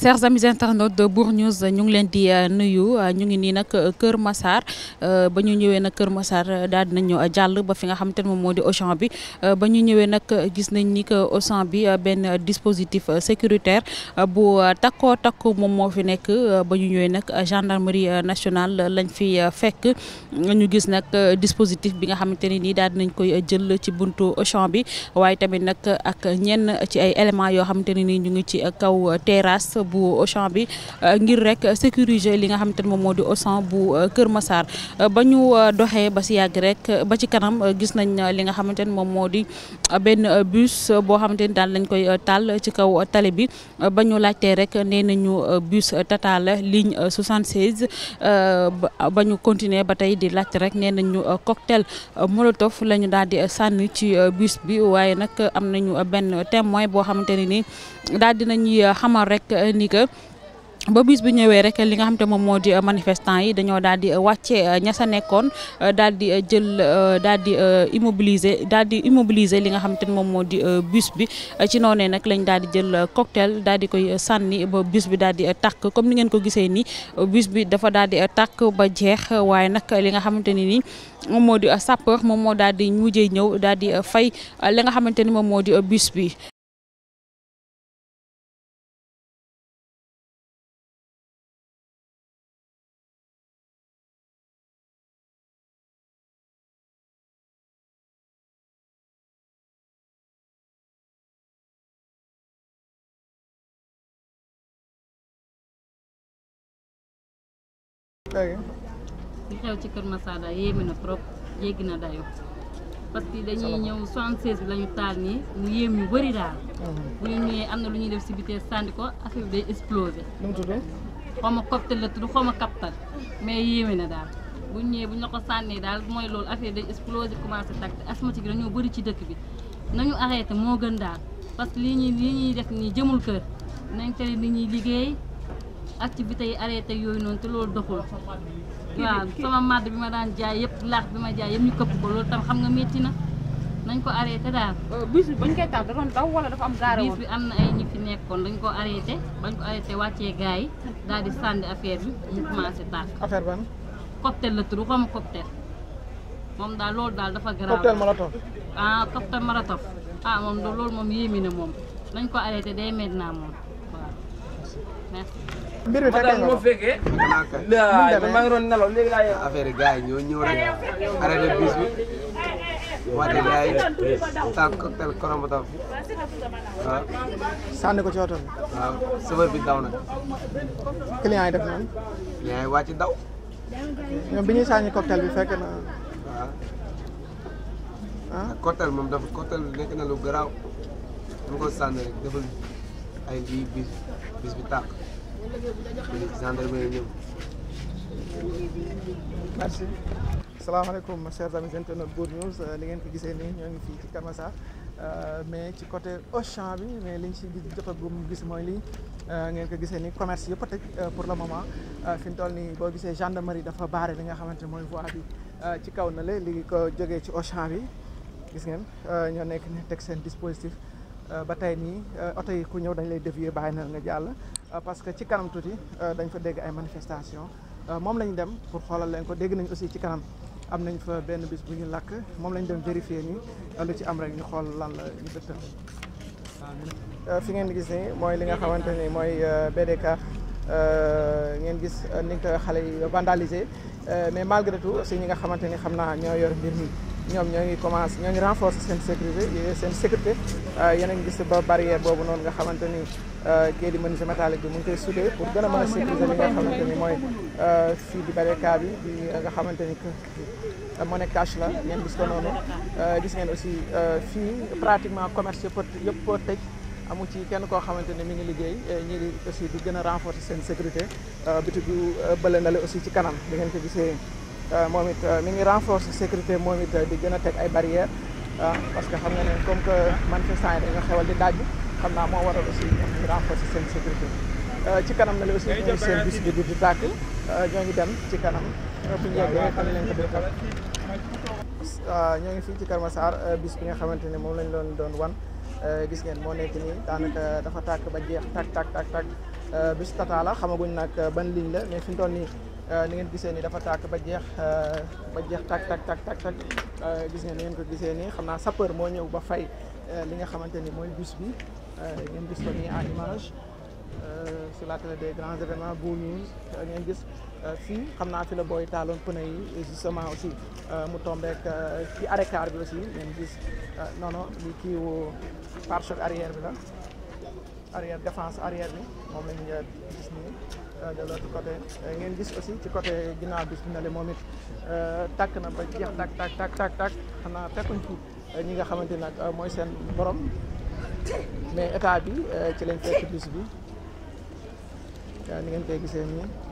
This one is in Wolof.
chers amis internautes de Bour News ñu ngi leen di nuyu ñu ngi nii nag Kër Massar ba ñu ñëwee nag Kër Massar daal di nañu jàll ba fi nga xamante ne moom moo di Auchan bi ba ñu ñëwee nag gis nañ ni que Auchan bi benn dispositif sécuritaire bu takkoo takku moom moo fi nekk ba ñu ñëwee nag gendarmerie nationale lañ fi fekk ñu gis nag dispositif bi nga xamante ne nii daal di nañ koy jël ci buntu Auchan bi waaye tamit nag ak ñenn ci ay éléments yoo xamante ne nii ñu ngi ci kaw terrasse bu Auchan bi ngir rek sécuriser li nga xamante ne moom moo di Auchan bu Kër Massar ba ñu doxee ba si yàgg rek ba ci kanam gis nañ li nga xamante ne moom moo di benn bus boo xamante ni daal lañ koy taal ci kaw tali bi ba ñu laajtee rek nee nañu bus Tata la ligne 76 ba ñu continuer ba tey di laajte rek nee nañu cocktail molotov la ñu daal di sànni ci bus bi waaye nag am nañu benn témoin boo xamante ne ni daal dinañuy xamal rek ni que ba bis bi ñëwee rek li nga xam te moom moo di manifestant yi dañoo daal di wàcce ña sa nekkoon daal di jël daal di immobiliser daal di immobiliser li nga xam te moom moo di bus bi ci noonee nag lañ daal di jël cocktail daal di koy sànni ba bus bi daal di tàkk comme ni ngeen ko gisee ni bus bi dafa daal di tàkk ba jeex waaye nag li nga xamante ni ni moom moo di sapeur moom moo daal di mujjee ñëw daal di fay li nga xamante ni moom moo di bus bi li xew ci Kër Massar daal yéeme na trop jéggi na dayo parce que dañuy ñëw 76 bi la ñu taal nii mu yéem ñu bëri daal. bu ñu ñëwee am na lu ñuy def si bitee sànni ko affaire bi day explosé. nu mu tudd. xaw ma cocktail la tudd xaw ma kaptal mais yéeme na daal bu ñu ñëwee bu ñu la ko sànnee daal mooy loolu affaire day explosé commencé tàkk te asthmatique dañoo bëri ci dëkk bi nañu arrêté moo gën daal parce que lii ñuy lii ñuy def nii jëmul kër nañ tere nit ñuy liggéey activités yi arrêté yooyu noonu te loolu doxul. waaw sama madd bi ma daan jaay yëpp laax bi ma jaay yëpp ñu këpp ko loolu tam xam nga métti na nañ ko arrêté daal. bus bi bañ koy taal da doon daw wala dafa am gaare bis bi am na ay ñi fi nekkoon dañ ko arrêté bañ ko arrêté wàccee gars yi daal di sànni affaire bi mu commencé tàkk. affaire ban. cocktail la tudd xaw ma cocktail moom daal loolu daal dafa garaaw. cocktail molotov. ah cocktail molotov ah moom loolu moom yéemi na moom nañ ko arrêté day mel naa moom waaw merci. mbir mi fekkee nga ko fekkee. demee maa ngi doon nelaw léegi laa yeewu. affaire yi gars yi ñoo ñëw rek arrêté bus bi wàcce gars yi taal cocktail Molotov waaw sànni ko ci oto bi. waaw chauffeur bi daw na client yi def nañ. yaa ngi wàcc daw ñoom bi ñuy sànni cocktail bi fekk na waaw ah cocktail moom dafa cocktail bi nekk na lu garaaw dama ko sànni rek defal ay lii bis bis bi tàkk gendarmerie ñëw merci. salaamaaleykum chers amis internautes Bour News li ngeen ko gisee nii ñoo ngi fii ci Kër Massar mais ci côté Auchan bi mais liñ si gis jotagum gis mooy lii ngeen ko gisee nii commerce yëpp a tëj pour le moment fi mu toll nii boo gisee gendarmerie dafa baare li nga xamante mooy voie bi ci kaw na le li ko jógee ci Auchan bi gis ngeen ñoo nekk ni teg seen dispositif ba tey nii oto yi ku ñëw dañ lay dévier bàyyi na nga jàll parce que ci kanam tuuti dañ fa dégg ay manifestation moom lañ dem pour xoolal leen ko dégg nañ aussi ci kanam am nañ fa benn bis bu ñu lakk moom lañ dem vérifier nii lu ci am rek ñu xool lan la ñu dëttal fi ngeen gis ni mooy li nga xamante ni mooy BDK ngeen gis ni ko xale yi vandalisé mais malgré tout aussi ñi nga xamante ni xam naa ñoo yor mbir mi ñoom ñoo ngi commencé ñoo ngi renforcer seen sécurité seen sécurité yéen a ngi gis ba barrière boobu noonu nga xamante ni kii di menuisier métallique bi mu ngi koy soudé pour gën a mën a sécuriser li nga xamante ni mooy fii di BDK bi di nga xamante ni que monnaie cash la ngeen gis ko noonu gis ngeen aussi fii pratiquement commerce yëpp yëpp tëj amu ci kenn koo xamante ne mi ngi liggéey ñii di aussi di gën a renforcer seen sécurité bitigu bële na le aussi ci kanam di ngeen ko gisee moom it mi ngi renforcer sécurité moom it di gën a teg ay barrières parce que xam nga ne comme que manifestants yi dañoo xewal di daaj xam naa moo waral aussi ñoom ñu renforcer seen sécurité ci kanam na le aussi ñooy seen bis bi di tàkk ñoo ngi dem ci kanam bu ñu yeggee xam leen ko di tàkk ñoo ngi fii ci Kër Massar bis bi nga xamante ne moom lañ doon doon wan gis ngeen moo nekk nii daanaka dafa tàkk ba jeex tàkk tàkk tàkk tàkk bus Tata la xamaguñ nag ban ligne la mais fi mu toll nii ni ngeen gisee ni dafa tàkk ba jeex ba jeex tak tak tak tak tak gis ngeen ni ngeen ko gisee nii xam naa sapeur moo ñëw ba fay li nga xamante ni mooy bus bi ngeen gis ko nii en image sur la télé des grands événements Bour News ngeen gis fii xam naa fi la booy taaloon pneu yi justement aussi mu tombeek ci arrêt car bi aussi ngeen gis non non li kii wu pare-choc arrière bi la arrière défense arrière bi moom lañ gis nii de l'autre côté ngeen gis aussi ci côté ginnaaw bis bi na le moom it tàkk na ba jeex tak tak tak tak tak xam naa fekkuñ fi ñi nga xamante nag mooy seen borom mais état bi ci lañ fekk bis bi ni ngeen koy gisee nii